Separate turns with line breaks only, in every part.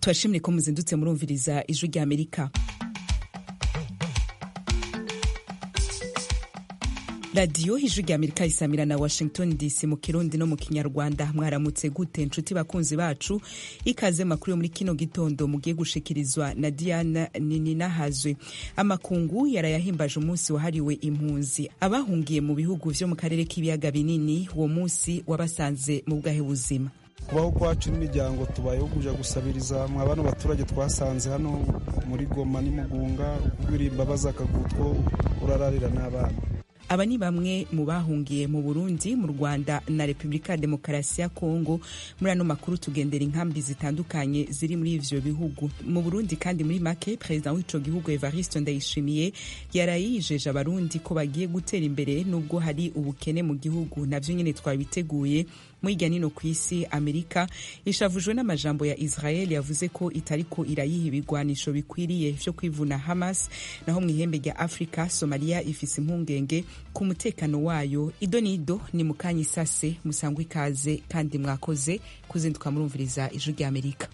turashimye ko muzindutse murumviriza ijwi rya amerika radiyo ijwi rya amerika isamira na washington dc mu kirundi no mu kinyarwanda mwaramutse gute nshuti bakunzi bacu ikaze makuru yo muri kino gitondo mugiye gushikirizwa na diana nininahazwe amakungu yarayahimbaje umunsi wahariwe impunzi abahungiye mu bihugu vyo mu karere k'ibiyaga binini uwo munsi wabasanze mu bwahe buzima
kubaho kwacu n'imiryango tubayeho kuja gusabiriza mwa bano baturage twasanze hano muri goma n'imugunga uririmba baza akagutwo urararira n'abana
aba ni bamwe mu bahungiye mu burundi mu rwanda na repubulika ya demokarasi ya kongo muri ano makuru tugendera inkambi zitandukanye ziri muri ivyo bihugu mu burundi kandi muri make perezida w'ico gihugu evariste ndayishimiye yarayijeje abarundi ko bagiye gutera imbere nubwo hari ubukene mu gihugu navyo nyene twabiteguye muri hirya nino ku isi amerika ishavujwe n'amajambo ya israel yavuze ko itariko irayiha ibigwanisho bikwiriye vyo kwivuna hamas naho mu ihembe rya afurika somaliya ifise impungenge ku mutekano wayo ido n'ido ni mu kanya isase musangwa ikaze kandi mwakoze kuzinduka murumviriza ijwi rya amerika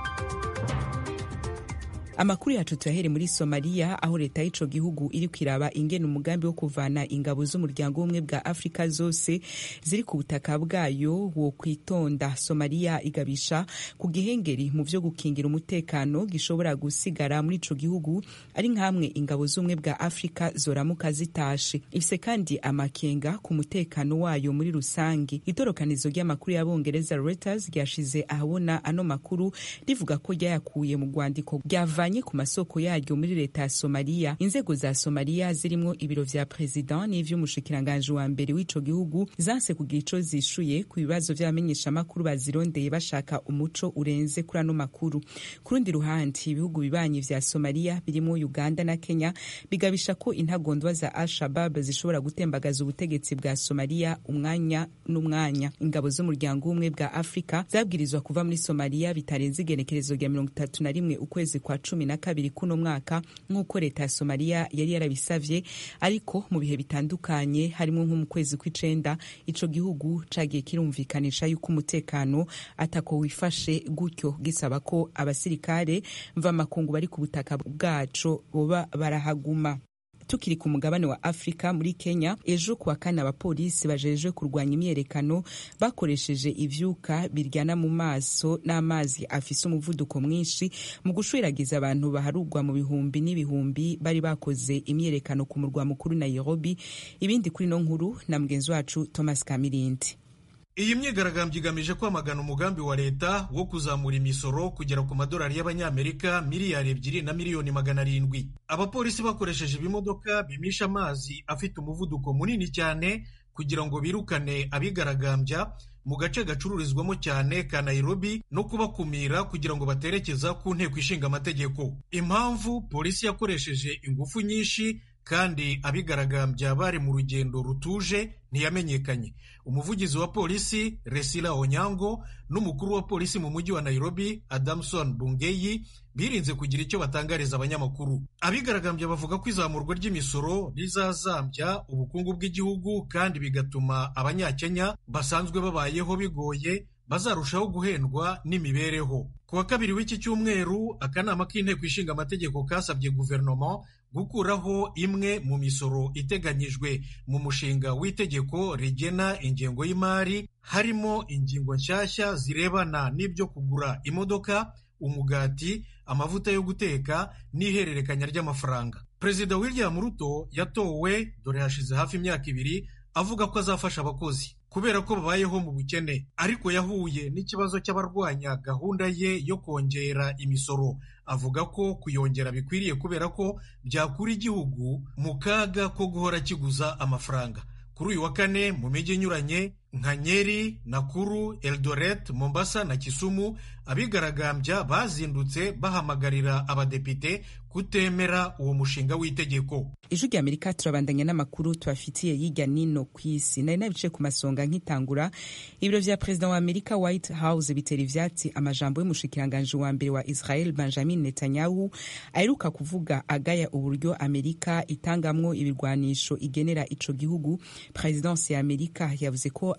amakuru yacu tuyahere muri somaliya aho leta y'ico gihugu iri kwiraba ingene umugambi wo kuvana ingabo z'umuryango w'ubumwe bwa afurika zose ziri ku butaka bwayo wo kwitonda somaliya igabisha ku gihengeri mu vyo gukingira umutekano gishobora gusigara muri ico gihugu ari nk'amwe ingabo z'ubumwe bwa afurika zoramuka zitashe ifise kandi amakenga ku mutekano wayo muri rusangi itorokanizo ry'amakuru y'abongereza reuters ryashize ahabona ano makuru rivuga ko ryayakuye mu rwandiko ryavanye ku masoko yaryo muri leta ya somaliya inzego za somaliya zirimwo ibiro vya perezida n'ivy'umushikiranganji wa mbere w'ico gihugu zanse kugira ico zishuye ku bibazo vy'abamenyeshamakuru bazirondeye bashaka umuco urenze kuri ano makuru ku rundi ruhande ibihugu bibanyi vya somaliya birimwo uganda na kenya bigabisha ko intagondwa za al-shabab zishobora gutembagaza ubutegetsi bwa somaliya umwanya n'umwanya ingabo z'umuryango w'ubumwe bwa afurika zabwirizwa kuva muri somaliya bitarenze igenekerezo rya mirongo itatu na rimwe ukwezi kwa cumi na kabiri kuno mwaka nk'uko leta ya somaliya yari yarabisavye ariko mu bihe bitandukanye harimo nko mu kwezi kw'icenda ico gihugu cagiye kirumvikanisha yuko umutekano atako wifashe gutyo gisaba ko abasirikare mvamakungu bari ku butaka bwaco boba barahaguma tukiri ku mugabane wa afurika muri kenya ejo kuwa kane abapolisi bajejwe kurwanya imyerekano bakoresheje ivyuka biryana mu maso n'amazi afise umuvuduko mwinshi mu gushwiragiza abantu baharugwa mu bihumbi n'ibihumbi bari bakoze imyerekano ku murwa mukuru nairobi ibindi kuri no nkuru na mugenzi wacu thomas kamirindi
iyi myigaragambyo igamije kwamagana umugambi wa leta wo kuzamura imisoro kugera ku madolari y'abanyamerika miliyari ebyiri na miliyoni magana arindwi abapolisi bakoresheje ibimodoka bimisha amazi afite umuvuduko munini cyane kugira ngo birukane abigaragambya mu gace gacururizwamo cyane ka Nairobi no kubakumira kugira ngo baterekeza ku nteko ishinga amategeko impamvu polisi yakoresheje ingufu nyinshi kandi abigaragambya bari mu rugendo rutuje ntiyamenyekanye umuvugizi wa polisi resila onyango n'umukuru wa polisi mu mujyi wa nairobi adamson bungeyi birinze kugira icyo batangariza abanyamakuru abigaragambya bavuga ko izamurwa ry'imisoro rizazambya ubukungu bw'igihugu kandi bigatuma abanyakenya basanzwe babayeho bigoye bazarushaho guhendwa n'imibereho ku wa kabiri w'iki cyumweru akanama k'inteko ishinga amategeko kasabye guverinoma gukuraho imwe mu misoro iteganyijwe mu mushinga w'itegeko rigena ingengo y'imari harimo ingingo nshyashya zirebana n'ibyo kugura imodoka umugati amavuta yo guteka n'ihererekanya ry'amafaranga perezida william ruto yatowe dore hashize hafi imyaka ibiri avuga ko azafasha abakozi kubera ko babayeho mu bukene ariko yahuye n'ikibazo cy'abarwanya gahunda ye yo kongera imisoro avuga ko kuyongera bikwiriye kubera ko byakura igihugu mu kaga ko guhora kiguza amafaranga kuri uyu wa kane mu mijyi inyuranye nka nyeri nakuru eldoret mombasa na kisumu abigaragambya bazindutse bahamagarira abadepite kutemera uwo mushinga w'itegeko
ijwi rya amerika turabandanya n'amakuru tubafitiye yijya nino ku isi nari nabice ku masonga nk'itangura ibiro vya perezida wa amerika white house bitera ivyatsi amajambo y'umushikiranganji wa mbere wa israel benjamin netanyahu aheruka kuvuga agaya uburyo amerika itangamwo ibirwanisho igenera ico gihugu perezidansi ya amerika yavuze ko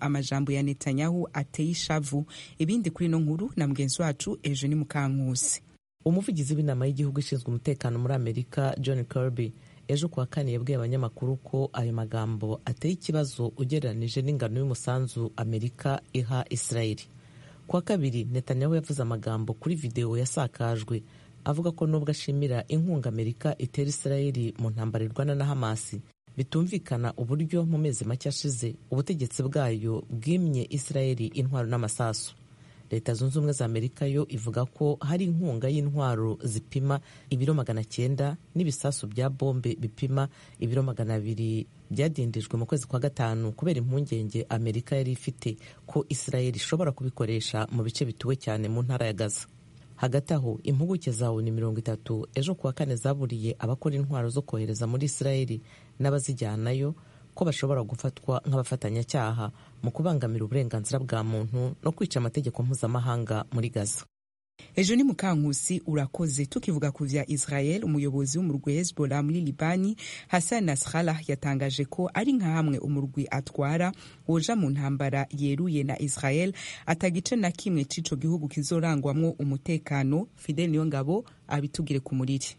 amajambo ya netanyahu ateye ishavu ibindi kuri ino nkuru na mugenzi wacu eugenie mukankusi
umuvugizi w'inama y'igihugu ishinzwe umutekano muri amerika john kirby ejo kuwa kane yabwiye abanyamakuru ko ayo magambo ateye ikibazo ugereranije n'ingano y'umusanzu amerika iha israeli kuwa kabiri netanyahu yavuze amagambo kuri videwo yasakajwe avuga ko nubwo ashimira inkunga amerika itera israeli mu ntambara irwana na hamasi bitumvikana uburyo mu mezi make ashize ubutegetsi bwayo bwimye israeli intwaro n'amasasu leta zunze ubumwe za amerika yo ivuga ko hari inkunga y'intwaro zipima ibiro magana cyenda n'ibisasu bya bombe bipima ibiro magana abiri byadindijwe mu kwezi kwa gatanu kubera impungenge amerika yari ifite ko israel ishobora kubikoresha mu bice bituwe cyane mu ntara ya gaza hagati aho impuguke za oni mirongo itatu ejo kuwa kane zaburiye abakora intwaro zo kohereza muri israel n'abazijyanayo ko bashobora gufatwa nk'abafatanyacyaha mu kubangamira uburenganzira bwa muntu no kwica amategeko mpuzamahanga muri gaza
ejo ni mukankusi urakoze tukivuga ku vya israel umuyobozi w'umurwi hezbollah muri libani hassan nasrallah yatangaje ko ari nka hamwe umurwi atwara woja mu ntambara yeruye na israel atagice na kimwe c'ico gihugu kizorangwamwo umutekano fidel niyongabo abitugire ku muriri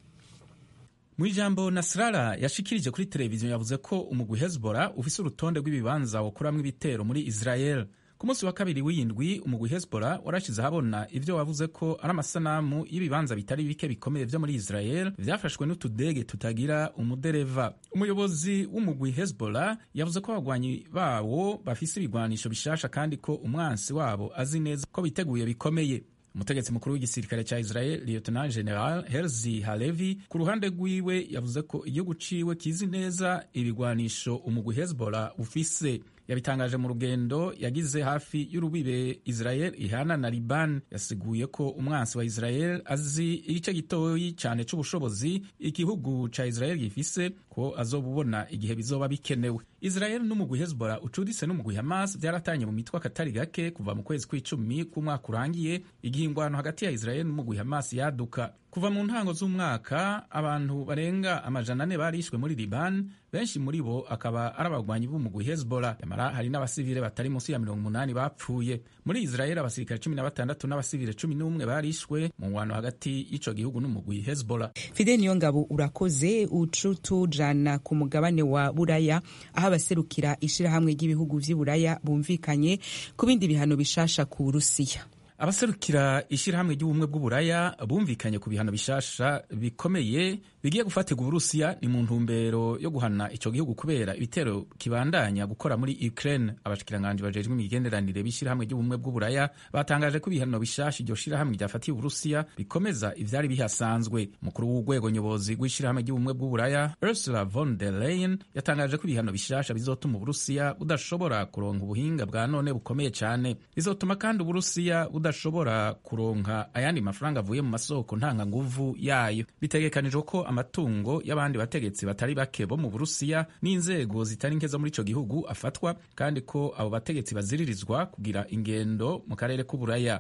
mu ijambo nasrara yashikirije kuri televiziyo yavuze ko umugwi hezbollah ufise urutonde rw'ibibanza wokuramwo ibitero muri israel ku munsi wa kabiri w'iyindwi umugwi hezbollah warashize ahabona ivyo wavuze ko ari amasanamu y'ibibanza bitari bike bikomeye vyo muri israel vyafashwe n'utudege tutagira umudereva umuyobozi w'umugwi hezbollah yavuze ko abagwanyi bawo bafise ibigwanisho bishasha kandi ko umwansi wabo azi neza ko biteguye bikomeye umutegetsi mukuru w'igisirikare cya israel lieutenant general herzi halevi ku ruhande rwiwe yavuze ko igihugu ciwe kizi neza ibigwanisho umugwi hezbollah ufise yabitangaje mu rugendo yagize hafi y'urubibe israel ihana na liban yasiguye ko umwansi wa israel azi igice gitoyi cyane c'ubushobozi igihugu ca israel gifise ko azobubona igihe bizoba bikenewe israel n'umugwi hezbollah ucuditse n'umugwi hamas vyaratanye mu mitwe akatari gake kuva mu kwezi kw'icumi k'umwaka urangiye igihe ingwano hagati ya israel n'umugwi hamas yaduka kuva mu ntango z'umwaka abantu barenga amajana ane barishwe muri liban benshi muri bo akaba ari abagwanyi b'umugwi hezbollah nyamara hari n'abasivile batari munsi ya mirongo umunani bapfuye muri israel abasirikare cumi na batandatu n'abasivile cumi n'umwe barishwe mu ngwano hagati y'ico gihugu n'umugwi hezbollah
fide niyo ngabo urakoze ucutujana ku mugabane wa buraya aho abaserukira ishirahamwe ry'ibihugu vy'i buraya bumvikanye ku bindi bihano bishasha ku burusiya
abaserukira ishyirahamwe ry'ubumwe bw'uburaya bumvikanye ku bihano bishasha bikomeye bigiye gufatirwa uburusiya ni mu ntumbero yo guhana ico gihugu kubera ibitero kibandanya gukora muri ukraine abashikiranganji bajejwe imigenderanire b'ishyirahamwe ry'ubumwe bw'uburaya batangaje ko ibihano bishasha iryo shirahamwe ryafatiye uburusiya bikomeza ivyari bihasanzwe umukuru w'urwego nyobozi rw'ishyirahamwe ry'ubumwe bw'uburaya ursula von der leyen yatangaje ko ibihano bishasha bizotuma uburusiya budashobora kuronka ubuhinga bwa none bukomeye cane bizotuma kandi uburusiya budashobora kuronka ayandi mafaranga avuye mu masoko ntanganguvu yayo bitegekanijwe ko amatungo y'abandi bategetsi batari bake bo mu burusiya n'inzego zitari nke zo muri ico gihugu afatwa kandi ko abo bategetsi baziririzwa kugira ingendo mu karere k'uburaya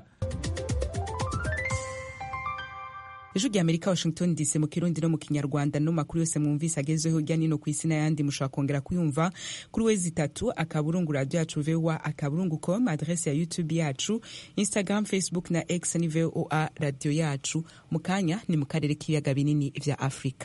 ijwi rya amerika washington dc mu kirundi no mu kinyarwanda no makuru yose mwumvise agezweho hirya nino ku isi n'ayandi mushobora kongera kuyumva kuri wezi itatu akaburungu radio yacu voa akaburungu com adrese ya youtube yacu instagram facebook na x ni voa radio yacu mu kanya ni mu karere k'ibiyaga binini vya afurika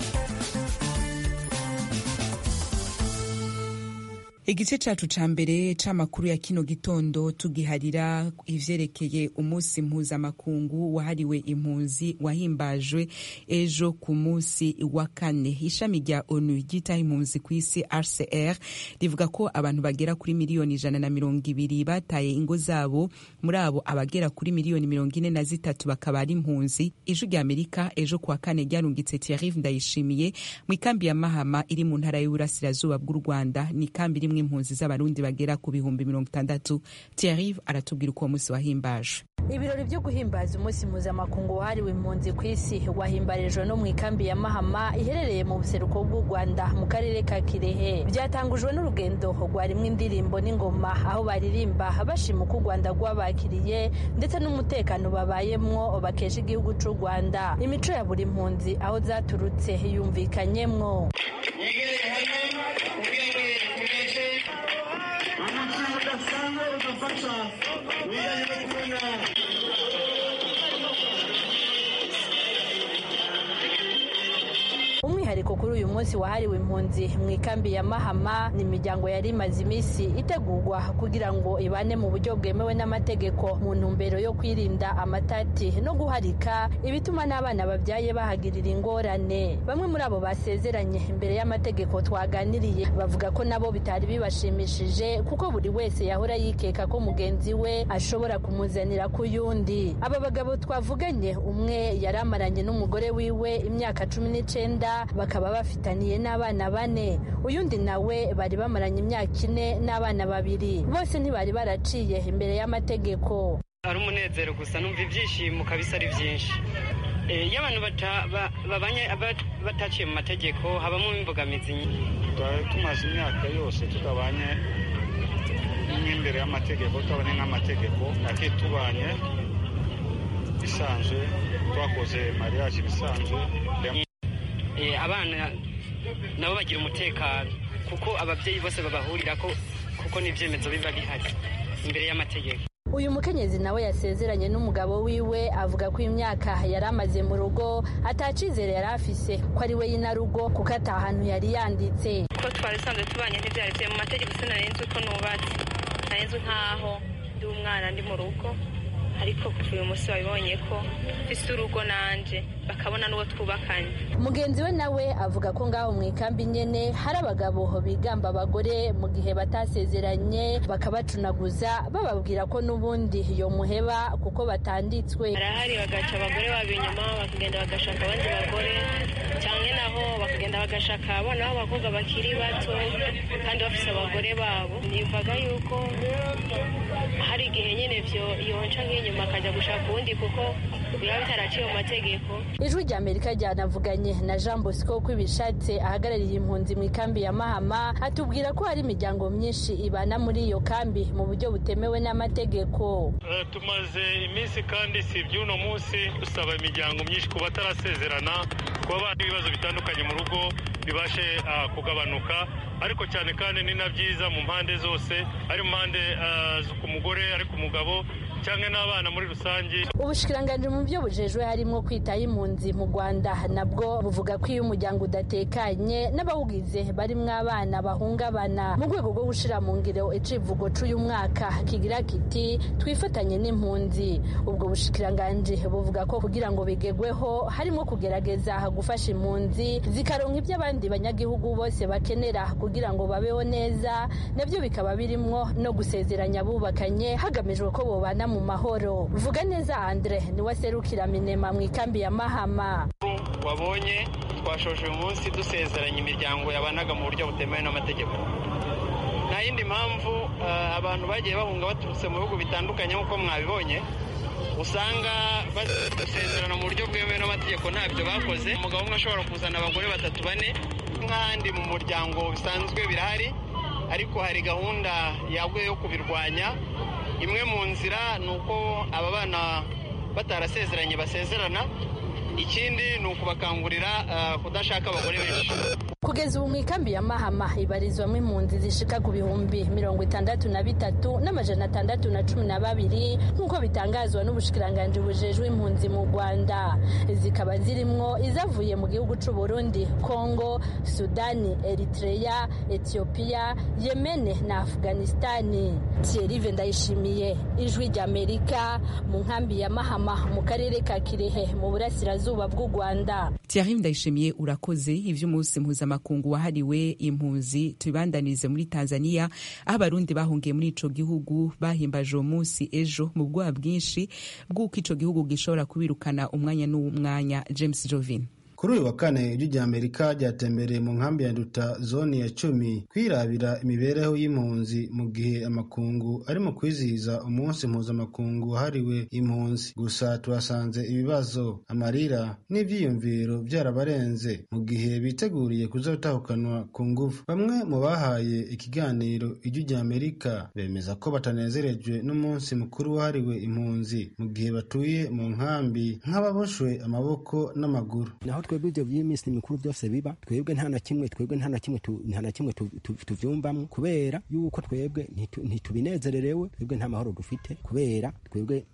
igice cacu ca mbere c'amakuru ya kino gitondo tugiharira ivyerekeye umunsi mpuzamakungu wahariwe impunzi wahimbajwe ejo ku munsi wa kane ishami rya onu ryitaho impunzi ku isi rcr rivuga ko abantu bagera kuri miliyoni ijana na mirongo ibiri bataye ingo zabo muri abo abagera kuri miliyoni mirongo ine na zitatu bakaba ari impunzi ijwi rya amerika ejo kuwa kane ryarungitse thierry ndayishimiye mu ikambi ya mahama iri mu ntara y'uburasirazuba bw'u rwanda ni ikambi iri impunzi z'abarundi bagera ku bihumbi mirongo itandatu Thierry aratubwira uko uwo munsi wahimbaje
ibirori byo guhimbaza umunsi mpuzamakungu wahariwe impunzi ku isi wahimbarijwe no mu ikambi ya mahama iherereye mu buseruko bw'u rwanda mu karere ka kirehe byatangujwe n'urugendo rwarimwo indirimbo n'ingoma aho baririmba bashima uko u rwanda rwabakiriye ndetse n'umutekano babayemwo bakesha igihugu cy'u rwanda imico ya buri mpunzi aho zaturutse yumvikanyemwo
gufasha mu bijyanye no kubona
umwihariko kuri uyu munsi wahariwe impunzi mu ikambi ya mahama ni imiryango yari imaze iminsi itegurwa kugira ngo ibane mu buryo bwemewe n'amategeko mu ntumbero yo kwirinda amatati no guharika ibituma n'abana babyaye bahagirira ingorane bamwe muri abo basezeranye imbere y'amategeko twaganiriye bavuga ko nabo bitari bibashimishije kuko buri wese yahora yikeka ko mugenzi we ashobora kumuzanira ku yundi aba bagabo twavuganye umwe yari amaranye n'umugore wiwe imyaka cumi n'icenda bakaba bafitaniye n'abana bane uyundi nawe bari bamaranye imyaka ine n'abana babiri bose ntibari baraciye imbere y'amategeko
ari umunezero gusa numva ibyishimo kabisa ari byinshi iyo abantu babanye bataciye mu mategeko habamo imbogamizi
twari tumaze imyaka yose tutabanye nk'imbere y'amategeko tutabanye nk'amategeko ake tubanye bisanzwe twakoze mariage bisanzwe
abana nabo bagira umutekano kuko ababyeyi bose babahurira ko kuko n'ibyemezo biba bihari imbere y'amategeko
uyu mukenyezi nawe yasezeranye n'umugabo wiwe avuga ko imyaka yari amaze mu rugo atacizere yari afise ko ari we y'inarugo kuko atahantu yari yanditse
ko twari dusanzwe tubanye ntibyari bye mu mategeko sinarenze uko nubatse narenze nk'aho ndi umwana ndi mu rugo ariko kuva uyu munsi babibonye ko mfise urugo nanje bakabona n'uwo twubakanye
mugenzi we nawe avuga ko ngaho mu ikambi nyene hari abagabo bigamba abagore mu gihe batasezeranye bakabacunaguza bababwira ko n'ubundi yo muheba kuko batanditswe
barahari bagaca abagore babo inyuma bakagenda bagashaka abandi bagore cyane naho bakagenda bagashaka abana b'abakobwa bakiri bato kandi bafise abagore babo nivaga yuko hari igihe nyine vyo yonca nk'inyuma akajya gushaka uwundi kuko biba bitaraciye mu mategeko
ijwi rya amerika ryanavuganye na jean bosco ko ibishatse ahagarariye impunzi mu ikambi ya mahama atubwira ko hari imiryango myinshi ibana muri iyo kambi mu buryo butemewe n'amategeko
tumaze iminsi kandi si iby'uno munsi dusaba imiryango myinshi ku batarasezerana kuba bana ibibazo bitandukanye mu rugo bibashe kugabanuka ariko cyane kandi ni na byiza mu mpande zose ari mu mpande ku mugore ari ku mugabo cyangwa n'abana muri rusange
ubushikiranganji mu byo bujejwe harimo kwitaho impunzi mu rwanda nabwo buvuga ko iyo umuryango udatekanye n'abawugize barimwo abana bahungabana mu rwego rwo gushyira mu ngiro icivugo c'uyu mwaka kigira kiti twifatanye n'impunzi ubwo bushikiranganji buvuga ko kugira ngo bigegweho harimo kugerageza gufasha impunzi zikaronka ibyo abandi banyagihugu bose bakenera kugira ngo babeho neza nabyo bikaba birimwo no gusezeranya abubakanye hagamijwe ko bobana mu mahoro vuga neza andre niwe aserukira minema mu ikambi ya mahama
wabonye twashoje uyu munsi dusezeranya imiryango yabanaga mu buryo butemewe n'amategeko nta yindi mpamvu abantu bagiye bahunga baturutse mu bihugu bitandukanye nk'uko mwabibonye usanga basezerana mu buryo bwemewe n'amategeko ntabyo bakoze umugabo umwe ashobora kuzana abagore batatu bane nk'ahandi mu muryango bisanzwe birahari ariko hari gahunda yaguye yo kubirwanya imwe mu nzira ni uko aba bana batarasezeranye basezerana ikindi ni ukubakangurira kudashaka abagore benshi
kugeza ubu mu ikambi ya mahama ibarizwamo impunzi zishika ku bihumbi mirongo itandatu na bitatu n'amajana atandatu na cumi na babiri nk'uko bitangazwa n'ubushikiranganji bujejwe impunzi mu rwanda zikaba zirimwo izavuye mu gihugu c'u burundi kongo sudani eritreya etiyopiya yemene na afghanistani thierrive ndayishimiye ijwi ry'amerika mu nkambi ya mahama mu karere ka kirehe mu burasirazuba bw'u rwanda
thierrive ndayishimiye urakoze ivy'umunsi mpuzamahanga makungu wahariwe impunzi tubandanize muri Tanzania aho abarundi bahungiye muri ico gihugu bahimbaje uwo munsi ejo mu bwoba bwinshi bw'uko ico gihugu gishobora kubirukana umwanya n'umwanya James Jovin
kuri uyu wa kane ijwi rya amerika ryatembereye mu nkambi ya nduta zone ya cumi kwirabira imibereho y'impunzi mu gihe amakungu ari mu kwizihiza umunsi mpuzamakungu wahariwe impunzi gusa tuhasanze ibibazo amarira n'ibyiyumviro byarabarenze mu gihe biteguriye kuzatahukanwa ku ngufu bamwe mu bahaye ikiganiro ijwi rya amerika bemeza ko batanezerejwe n'umunsi mukuru wahariwe impunzi mu gihe batuye mu nkambi nk'ababoshwe amaboko n'amaguru
twebwe ivyo vy'iminsi mikuru byose biba twebwe nta na kimwe twebwe nta na kimwe nta na kimwe tuvyumvamwo kubera yuko twebwe ntitubinezererewe twebwe nta mahoro dufite kubera twebwe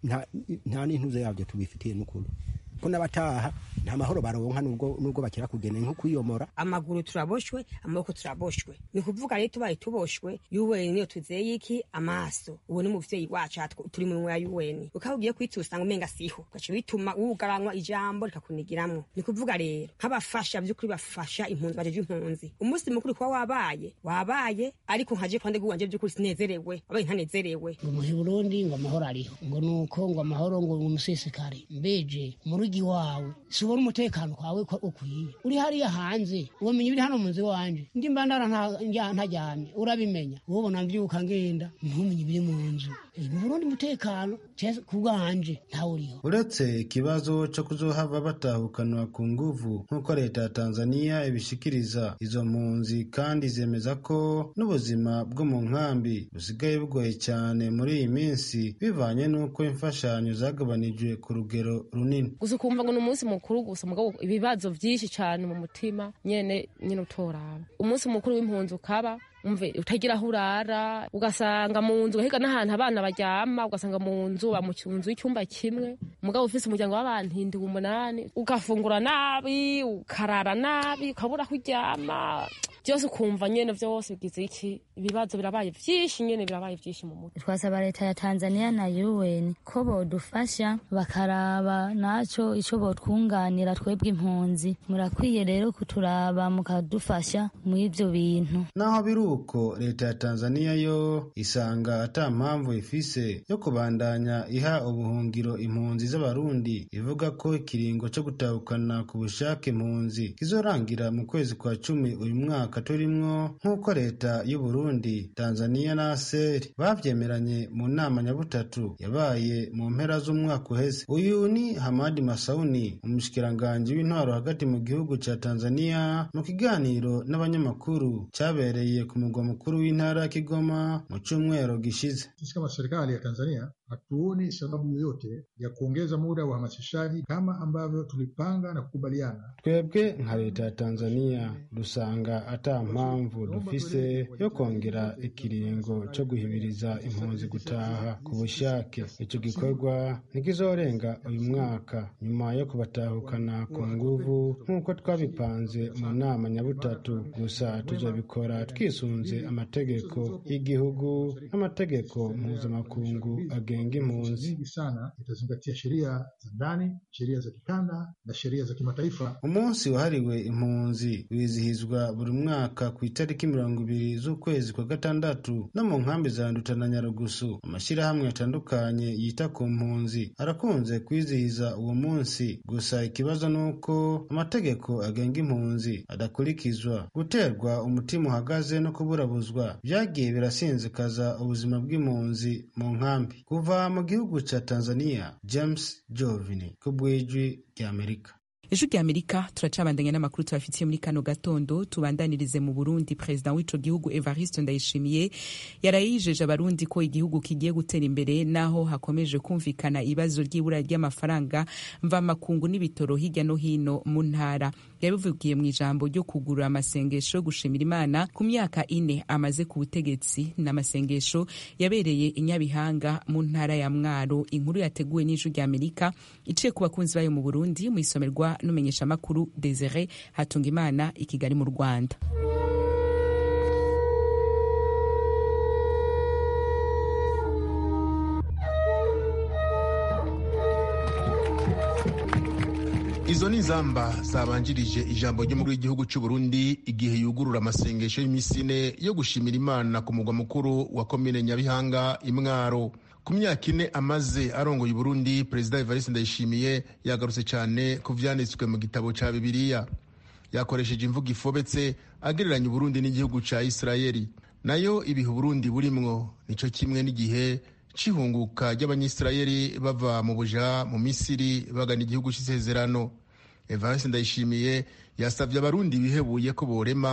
nta n'intuze yabyo tubifitiye n'ukuri ko n'abataha nta mahoro baronka nubwo nubwo bakira kugenda nko kwiyomora
amaguru turaboshwe amaboko turaboshwe ni kuvuga rero tubaye tuboshwe yuweni niyo tuzeye iki amaso uwo ni muvyeyi wacu turi mu ya yuweni ukaba ugiye kwita usanga umenga siho gace bituma wugaranwa ijambo rikakunigiramwo ni kuvuga rero nk'abafasha vy'ukuri bafasha impunzi bajeje impunzi umunsi mukuru kuba wabaye wabaye ariko nkaje kwande guwanje vy'ukuri sinezerewe wabaye ntanezerewe
ngo muhi Burundi ngo amahoro ariho ngo nuko ngo amahoro ngo umusesekare mbeje muri mugi wawe subona umutekano kwawe ko ukwiye uri hariya hanze ubumenyi biri hano munzi wanje ndi mbandara ntajyamye urabimenya ubona mbyuka ngenda ntumenye biri mu nzu mu burundi umutekano ku bwanje ntawuriho
uretse ikibazo cyo kuzohava batahukanwa ku nguvu nk'uko leta ya tanzania ibishikiriza izo mpunzi kandi zemeza ko n'ubuzima bwo mu nkambi busigaye bugoye cyane muri iyi minsi bivanye n'uko imfashanyo zagabanijwe ku rugero runini
gusa ukumva ngo ni umunsi mukuru gusa mugabo ibibazo byinshi cyane mu mutima nyene nyene utoraba umunsi mukuru w'impunzi ukaba umve utagira aho urara ugasanga mu nzu ugahiga n'ahantu abana baryama ugasanga mu nzu ba mu nzu y'icyumba kimwe umugabo ufise umuryango w'abantu indwi umunani ugafungura nabi ukarara nabi ukabura aho uryama byose ukumva nyene vyose bigize iki ibibazo birabaye vyinshi nyene birabaye vyinshi mu mutwe
twasaba leta ya tanzania na un ko bodufasha bakaraba naco ico botwunganira twebwe impunzi murakwiye rero kuturaba mukadufasha muri ivyo bintu
naho biri uko leta ya tanzania yo isanga ata mpamvu ifise yo kubandanya iha ubuhungiro impunzi z'abarundi ivuga ko ikiringo co gutahukana ku bushake impunzi kizorangira mu kwezi kwa cumi uyu mwaka turimwo nk'uko leta y'u Burundi tanzania na aseri bavyemeranye mu nama nyabutatu yabaye mu mpera z'umwaka uheze uyu ni hamadi masauni umushikiranganji w'intwaro hagati mu gihugu ca tanzania mu kiganiro n'abanyamakuru cyabereye ku mugwa mukuru w'intara ya Kigoma mu cyumweru gishize.
Sisi kama serikali ya Tanzania hatuoni sababu yoyote ya kuongeza muda wa uhamasishaji kama ambavyo tulipanga na kukubaliana.
Twebwe nka leta ya Tanzania dusanga ata mpamvu dufise yo kongera ikiringo cyo guhimiriza impunzi gutaha ku bushake. Icyo gikorwa ntikizorenga uyu mwaka nyuma yo kubatahukana ku nguvu nk'uko twabipanze mu nama nyabutatu, gusa tuzabikora twisunze amategeko y'igihugu n'amategeko mpuzamakungu agenga impunzi
sana itazingatia sheria za ndani, sheria za kikanda na sheria za kimataifa.
Umunsi wahariwe impunzi wizihizwa buri mwaka ku itariki mirongo ibiri z'ukwezi kwa gatandatu no mu nkambi za Nduta na Nyarugusu. Amashyirahamwe atandukanye yita ku mpunzi arakunze kwizihiza uwo munsi, gusa ikibazo ni uko amategeko agenga impunzi adakurikizwa. Guterwa umutima uhagaze no kuburabuzwa byagiye birasinzikaza ubuzima bw'impunzi mu nkambi. Kuva mu gihugu cya Tanzania, James Jovini ku bw'ijwi ry'Amerika.
ejo ry'amerika turacabandanya n'amakuru tubafitiye muri kano gatondo tubandanirize mu burundi perezida w'ico gihugu evariste ndayishimiye yarayijeje abarundi ko igihugu kigiye gutera imbere naho hakomeje kumvikana ibibazo ry'ibura ry'amafaranga mvamakungu n'ibitoro hirya no hino mu ntara yabivugiye mu ijambo ryo kugurura amasengesho yo gushimira imana ku myaka ine amaze ku butegetsi n'amasengesho yabereye i nyabihanga mu ntara ya mwaro inkuru yateguwe n'ijwi ry'amerika iciye ku bakunzi bayo mu burundi mu isomerwa n'umumenyeshamakuru Desire Hatungimana i Kigali mu Rwanda.
izo ni izamba zabanjirije ijambo ry'umukuru w'igihugu cy'u Burundi igihe yugurura amasengesho y'iminsi ine yo gushimira imana ku mugwa mukuru wa komine nyabihanga imwaro ku myaka ine amaze arongoye Burundi perezida Evariste Ndayishimiye yagarutse cyane ku vyanditswe mu gitabo ca Bibiliya yakoresheje imvugo ifobetse agereranya Burundi n'igihugu ca Isirayeli nayo ibihe Burundi burimwo nico kimwe n'igihe c'ihunguka ry'abanyisirayeli bava mu buja mu Misiri bagana igihugu c'isezerano Evariste Ndayishimiye yasavye abarundi bihebuye ko borema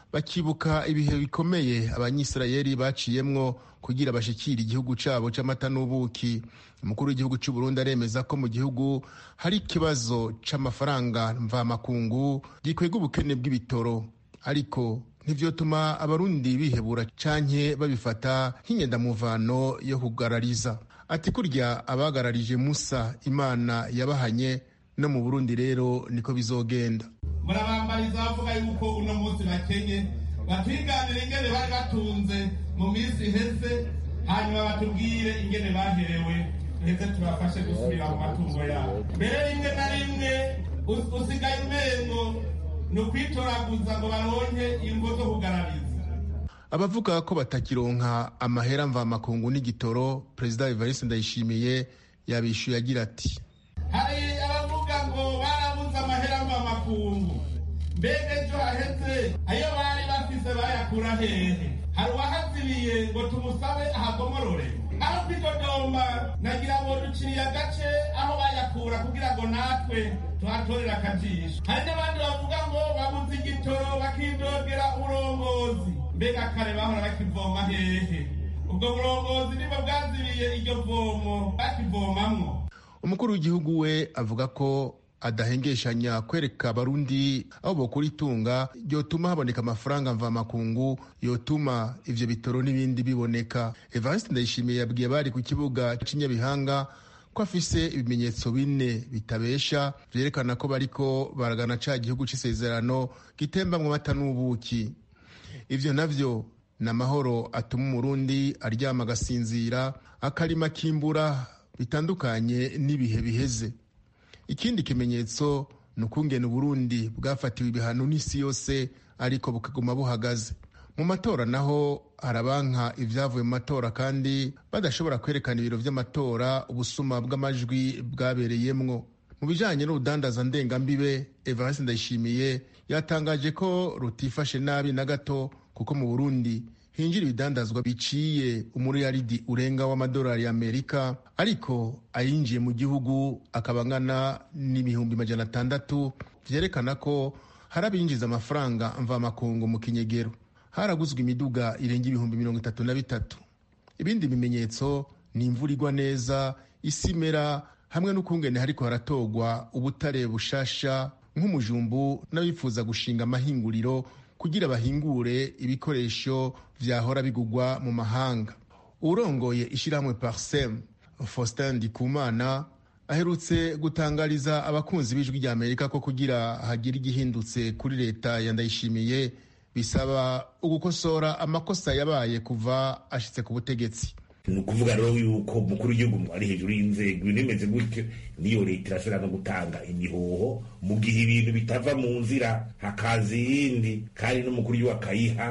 bakibuka ibihe bikomeye abanyisirayeli baciyemwo kugira bashikire igihugu cabo c'amata n'ubuki umukuru w'igihugu c'u Burundi aremeza ko mu gihugu hari ikibazo c'amafaranga mvamakungu gikwega ubukene bw'ibitoro ariko ntivyotuma abarundi bihebura canke babifata nk'inyendamuvano yo kugarariza ati kurya abagararije musa imana yabahanye no mu burundi rero niko bizogenda
murabambariza bavuga yuko uno munsi bakenye batwiganire ingene bari batunze mu minsi iheze hanyuma batubwire ingene baherewe heze tubafashe gusubira mu matungo yabo mbere rimwe na rimwe usigaye umengo ni ukwitoraguza ngo baronke ingo zo kugarariza
abavuga ko batakironka amahera mvamakungu n'igitoro perezida evariste ndayishimiye yabishyuye agira ati
hari abavuga ngo barabuze amahera mvamakungu mbega ejo haheze ayo bari bafise bayakura hehe hari uwahazibiye ngo tumusabe ahagomorore aho kwidodomba nagira ngo duciriye agace aho bayakura kugira ngo natwe tuhatorere akajisho hari n'abandi bavuga ngo babuze igitoro bakidogera uburongozi mbega kare bahora bakivoma hehe ubwo burongozi nibwo bwazibiye iryo vomo bakivomamwo
umukuru w'igihugu we avuga ko adahengeshanya kwereka abarundi aho bokura itunga ryotuma haboneka amafaranga mvamakungu yotuma ivyo bitoro n'ibindi biboneka evariste ndayishimiye yabwiye bari ku kibuga c'inyabihanga ko afise ibimenyetso bine bitabesha vyerekana ko bariko baragana ca gihugu c'isezerano gitembamwo amata n'ubuki ivyo navyo ni amahoro atuma umurundi aryama agasinzira akarima kimbura bitandukanye n'ibihe biheze ikindi kimenyetso ni ukungena uburundi bwafatiwe ibihano n'isi yose ariko bukaguma buhagaze mu matora naho harabanka ibyavuye mu matora kandi badashobora kwerekana ibiro by'amatora ubusuma bw'amajwi bwabereyemwo mu bijyanye n'urudandaza ndengambibe evariste ndayishimiye yatangaje ko rutifashe nabi na gato kuko mu burundi hinjira ibidandazwa biciye umuriyaridi urenga w'amadolari y'amerika ariko ayinjiye mu gihugu akaba angana n'ibihumbi majana atandatu vyerekana ko hari abinjiza amafaranga mvamakungu mu kinyegero haraguzwe imiduga irenga ibihumbi mirongo itatu na bitatu ibindi bimenyetso ni imvura igwa neza isi imera hamwe n'ukungene hariko haratogwa ubutare bushasha nk'umujumbu n'abifuza gushinga amahinguriro kugira bahingure ibikoresho vyahora bigugwa mu mahanga urongoye ishirahamwe parsem faustin ndikumana aherutse gutangariza abakunzi b'ijwi rya amerika ko kugira hagira igihindutse kuri leta ya ndayishimiye bisaba ugukosora amakosa yabaye kuva ashitse ku butegetsi
ni ukuvuga rero yuko umukuru w'igihugu ari hejuru y'inzego ibintu bimeze gutyo niyo leta irashobora no gutanga imihoho mu gihe ibintu bitava mu nzira hakaza iyindi kandi n'umukuru w'igihugu akayiha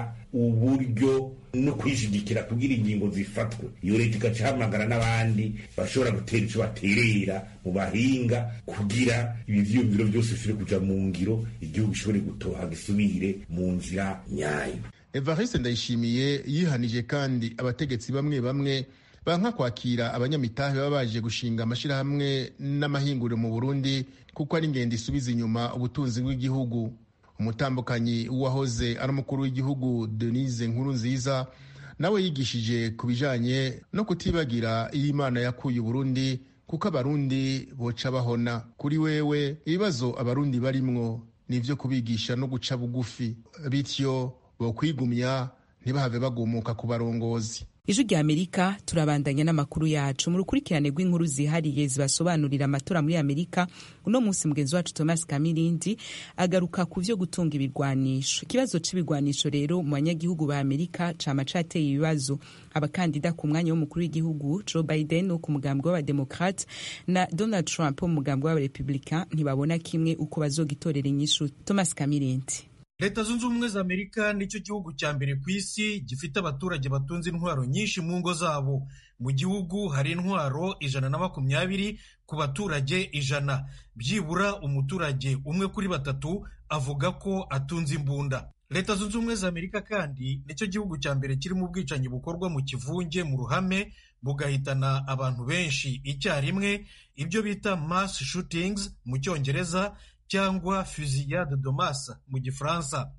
uburyo no kwishigikira kugira ingingo zifatwe iyo leta igaca ihamagara n'abandi bashobora gutera icyo baterera mu bahinga kugira ibi vyiyumviro byose bishobore kuja mu ngiro igihugu gishobore gutoha gisubire mu nzira nyayo
evariste ndayishimiye yihanije kandi abategetsi bamwe bamwe banka kwakira abanyamitahe baba baje gushinga amashyirahamwe n'amahinguriro mu burundi kuko ari ingendo isubiza inyuma ubutunzi bw'igihugu umutambukanyi w'uwahoze ari umukuru w'igihugu denise nkuru nziza nawe yigishije ku bijanye no kutibagira iyo imana yakuye uburundi kuko abarundi boca bahona kuri wewe ibibazo abarundi barimwo ni ivyo kubigisha no guca bugufi bityo bokwigumya ntibahave bagumuka ku barongozi
ijwi rya amerika turabandanya n'amakuru yacu mu rukurikirane rw'inkuru zihariye zibasobanurira amatora muri amerika uno munsi mugenzi wacu thomas kamirindi agaruka ku vyo gutunga ibigwanisho ikibazo c'ibigwanisho rero mu banyagihugu ba amerika cama cateye ibibazo abakandida ku mwanya w'umukuru w'igihugu joe biden wo ku mugambwe w'abademokrate na donald trump wo mu mugambwe w'abarepublicain ntibabona kimwe uko bazogitorera inyishu thomas kamirindi
leta zunze ubumwe za amerika nicyo gihugu cya mbere ku isi gifite abaturage batunze intwaro nyinshi mu ngo zabo mu gihugu hari intwaro ijana na makumyabiri ku baturage ijana byibura umuturage umwe kuri batatu avuga ko atunze imbunda leta zunze ubumwe za amerika kandi nicyo gihugu cya mbere kirimo ubwicanyi bukorwa mu kivunge mu ruhame bugahitana abantu benshi icyarimwe ibyo bita mass shootings mu cyongereza cyangwa fusillade de masse mu gifaransa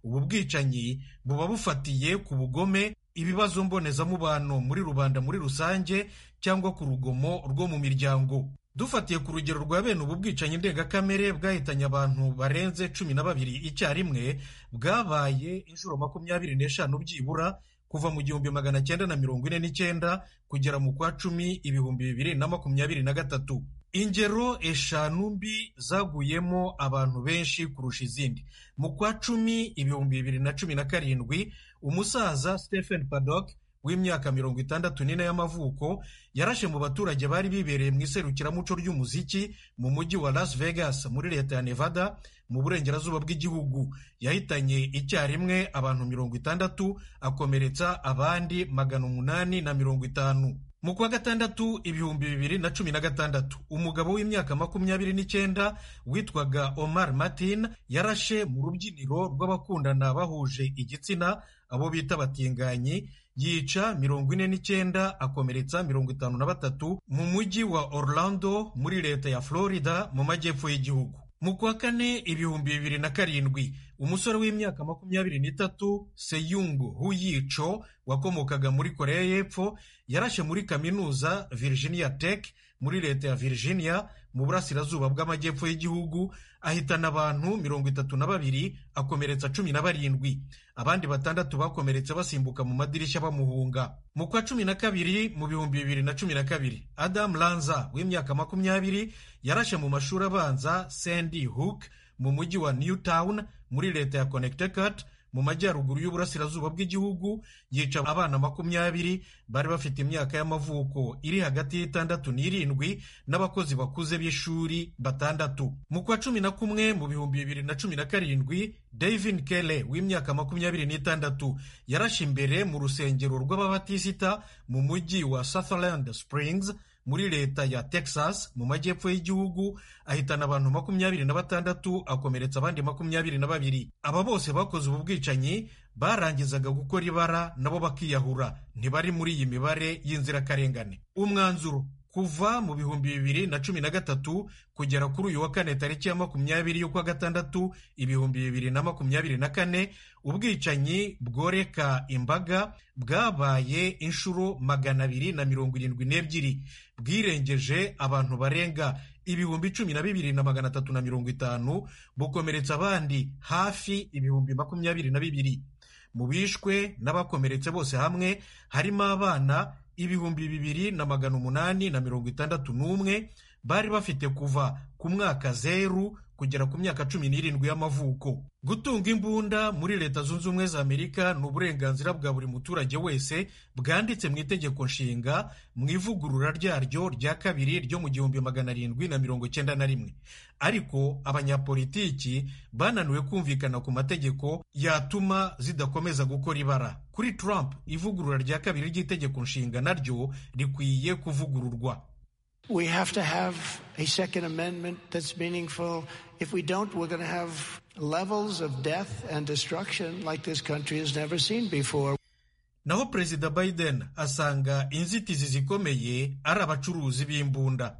ubu bwicanyi buba bufatiye ku bugome ibibazo mbonezamubano muri rubanda muri rusange cyangwa ku rugomo rwo mu miryango dufatiye ku rugero rwa bene ubu bwicanyi ndengakamere bwahitanye abantu barenze cumi na babiri icyarimwe bwabaye inshuro makumyabiri n'eshanu byibura kuva mu gihumbi magana cyenda na mirongo ine n'icyenda kugera mu kwa cumi ibihumbi bibiri na makumyabiri na gatatu ingero eshanu mbi zaguyemo abantu benshi kurusha izindi mu kwa cumi ibihumbi bibiri na cumi na karindwi umusaza stephen paddock w'imyaka mirongo itandatu n'ine y'amavuko yarashe mu baturage bari bibereye mu iserukiramuco ry'umuziki mu mujyi wa las vegas muri leta ya nevada mu burengerazuba bw'igihugu yahitanye icyarimwe abantu mirongo itandatu akomeretsa abandi magana umunani na mirongo itanu mu kwa gatandatu ibihumbi bibiri na cumi na gatandatu umugabo w'imyaka makumyabiri n'icyenda witwaga omar martin yarashe mu rubyiniro rw'abakundana bahuje igitsina abo bita batinganyi yica mirongo ine n'icyenda akomeretsa mirongo itanu na batatu mu mujyi wa orlando muri leta ya florida mu majyepfo y'igihugu mu kwa kane ibihumbi bibiri na karindwi umusore w'imyaka makumyabiri n'itatu seyungu huyico wakomokaga muri koreya y'epfo yarashe muri kaminuza virginia tech muri leta ya virginia mu burasirazuba bw'amajyepfo y'igihugu ahitana abantu mirongo itatu na babiri akomeretsa cumi na barindwi abandi batandatu bakomeretse basimbuka mu madirishya bamuhunga mu kwa cumi na kabiri mu bihumbi bibiri na cumi na kabiri adam lanza w'imyaka makumyabiri yarashe mu mashuri abanza sandy hook mu mujyi wa newtown muri leta ya connecticut mu majyaruguru y'uburasirazuba bw'igihugu yica abana makumyabiri bari bafite imyaka y'amavuko iri hagati y'itandatu n'irindwi n'abakozi bakuze b'ishuri batandatu mu kwa cumi na kumwe mu bihumbi bibiri na cumi na karindwi david kele w'imyaka makumyabiri n'itandatu yarashe imbere mu rusengero rw'ababatisita mu mujyi wa sutherland springs muri leta ya texas mu majyepfo y'igihugu ahitana abantu makumyabiri na batandatu akomeretsa abandi makumyabiri na babiri aba bose bakoze ubu bwicanyi barangizaga gukora ibara nabo bakiyahura ntibari muri iyi mibare y'inzirakarengane umwanzuro kuva mu bihumbi bibiri na cumi na gatatu kugera kuri uyu wa kane tariki ya makumyabiri y'ukwa gatandatu ibihumbi bibiri na makumyabiri na kane ubwicanyi bworeka imbaga bwabaye inshuro magana abiri na mirongo irindwi n'ebyiri bwirengeje abantu barenga ibihumbi cumi na bibiri na magana atatu na mirongo itanu bukomeretsa abandi hafi ibihumbi makumyabiri na bibiri mu bishwe n'abakomeretse bose hamwe harimo abana ibihumbi bibiri na magana umunani na mirongo itandatu n'umwe bari bafite kuva ku mwaka zeru kugera ku myaka cumi n'irindwi y'amavuko gutunga imbunda muri leta zunze ubumwe za amerika ni uburenganzira bwa buri muturage wese bwanditse mu itegeko nshinga mu ivugurura ryaryo rya kabiri ryo mu gihumbi magana arindwi na mirongo cyenda na rimwe ariko abanyapolitiki bananiwe kumvikana ku mategeko yatuma zidakomeza gukora ibara kuri trump ivugurura rya kabiri ry'itegeko nshinga naryo rikwiye kuvugururwa
We have to have a Second Amendment that's meaningful. If we don't, we're going to have levels of death and destruction like this country has never seen before.
naho perezida biden asanga inzitizi zikomeye ari abacuruzi b'imbunda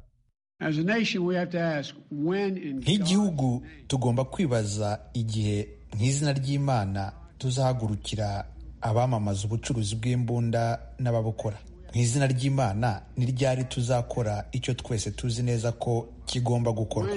nk'igihugu tugomba kwibaza igihe nk'izina ry'imana tuzahagurukira abamamaza ubucuruzi bw'imbunda n'ababukora mu izina ry'imana ni ryari tuzakora icyo twese tuzi neza ko kigomba gukorwa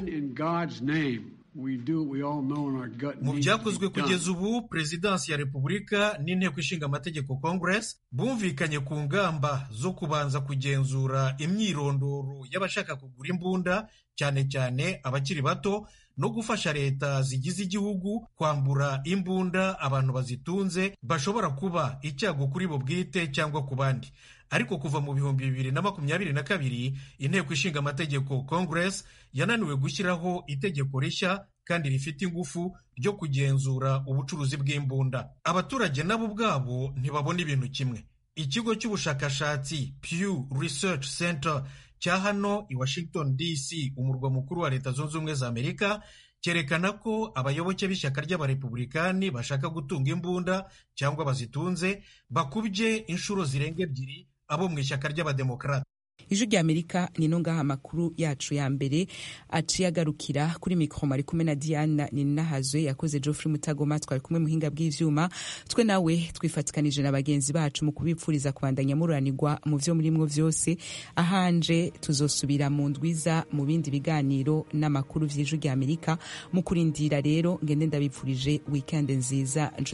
mu byakozwe kugeza ubu perezidansi ya repubulika n'inteko ishinga amategeko congress bumvikanye ku ngamba zo kubanza kugenzura imyirondoro y'abashaka kugura imbunda cyane cyane abakiri bato no gufasha leta zigize igihugu kwambura imbunda abantu bazitunze bashobora kuba icyago kuri bo bwite cyangwa ku bandi ariko kuva mu bihumbi bibiri na makumyabiri na kabiri inteko ishinga amategeko congress yananiwe gushyiraho itegeko rishya kandi rifite ingufu ryo kugenzura ubucuruzi bw'imbunda abaturage nabo ubwabo ntibabona ibintu kimwe ikigo cy'ubushakashatsi pew research center cya hano i washington dc umurwa mukuru wa leta zunze ubumwe za amerika cyerekana ko abayoboke b'ishyaka ry'abarepublikani bashaka gutunga imbunda cyangwa bazitunze bakubye inshuro zirenga ebyiri abo mu ishyaka ry'abademokarate
ijwi rya amerika nino ngaha amakuru yacu ya mbere aciye agarukira kuri mikoro ari kumwe na diana ninahazwe yakoze geoffrey mutagoma twari kumwe muhinga bw'ivyuma twe nawe twifatikanije na bagenzi bacu mu kubipfuriza kubandanya mururanirwa mu vyo murimwo vyose ahanje tuzosubira mu ndwiza mu bindi biganiro n'amakuru vy'ijwi rya amerika mu kurindira rero ngende ndabipfurije weekend nziza